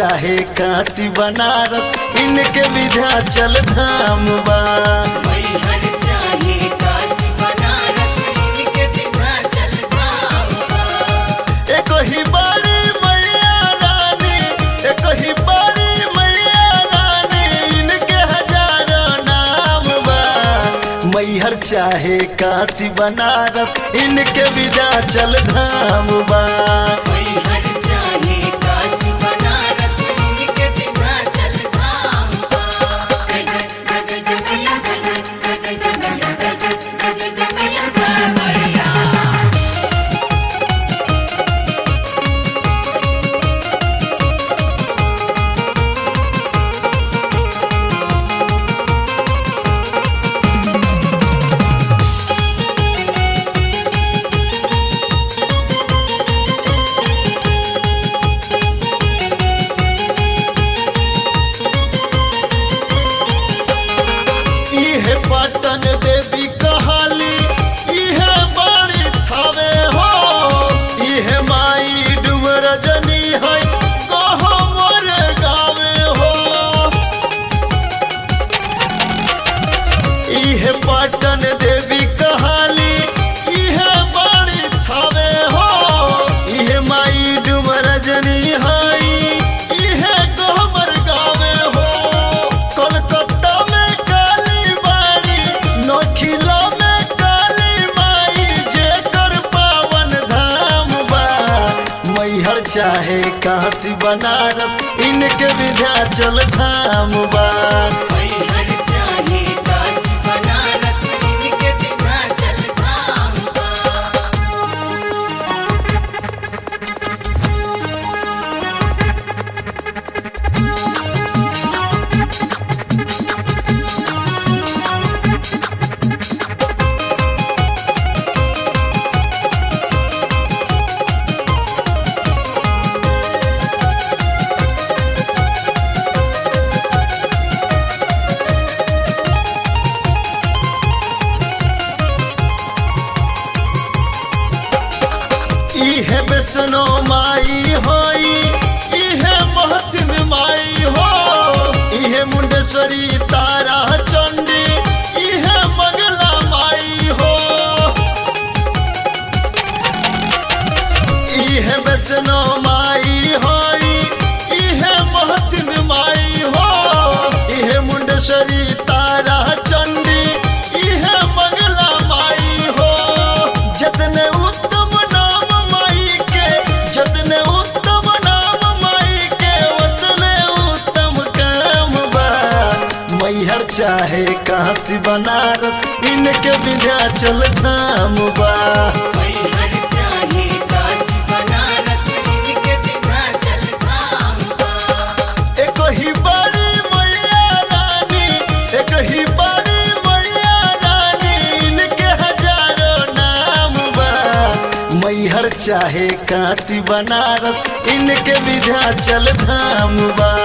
चाहे काशी बनारस इनके विध्याचल धाम बा मैहर चाहे काशी बनारस इनके विंध्याचल धाम बा। एक ही बड़ी मैया रानी एक ही बड़ी मैया रानी इनके हजारों नाम बा मैहर चाहे काशी बनारस इनके विध्याचल धाम बा मैहर चाहे काशी बनारस इनके विंध्याचल धाम बा। जय जय जय जय मैया, जय जय जय जय मैया, जय जय जय जय मैया, जय मैया। इहे पटन देवी कहाली इहे बड़ी थावे हो इहे माई डूब रजनी है कहो मोर गावे हो इहे पटन देवी कहाली इहे बड़ी थावे हो इहे माई डूब रजनी है इहे कहमर गावे हो कोलकाता में काली बाड़ी नोखिला में काली माई जेकर पावन धाम बा मैहर चाहे काशी बनारस इनके विध्याचल धाम बा मैहर चाहे काशी बनारस इनके विंध्याचल धाम बा। इहे वैष्णो माई होई इहे महतिन माई हो इहे मुंडेश्वरी तारा चंडी इहे मंगला माई हो इहे वैष्णो माई होई इहे महतिन माई हो इहे मुंडेश्वरी तारा चंडी इहे मंगला माई हो जतने उत्तम नाम माई के जतने उत्तम नाम माई के उतने उत्तम काम बा मैहर चाहे काशी बनारस इनके विध्याचल धाम बा मैहर चाहे काशी बनारस इनके विंध्याचल धाम बा। एक ही बड़ी मैया रानी एक ही बड़ी मैया रानी इनके हजारों नाम बा मैहर चाहे काशी बनारस इनके विध्याचल धाम बा